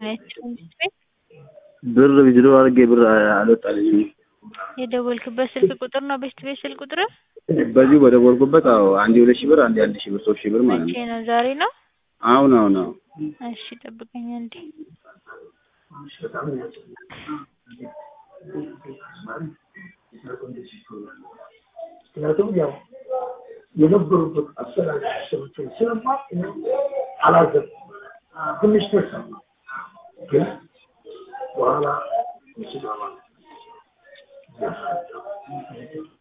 ብር ዊዝድሮ አድርጌ ብር አልወጣልኝም። የደወልክበት ስልክ ቁጥር ነው ቤስት ቤት ስልክ ቁጥር? በዚሁ በደወልኩበት አዎ፣ አንዴ ሁለት ሺህ ብር አንዴ አንድ ሺህ ብር ሶስት ሺህ ብር ማለት መቼ ነው። ነው? ዛሬ ነው? አሁን አሁን አዎ እሺ ጠብቀኝ አንዴ። ምክንያቱም ያው የነበሩበት አሰራር ሰዎችን ስለማቅ አላዘም ትንሽ ተሰማ ግን በኋላ ምስጋና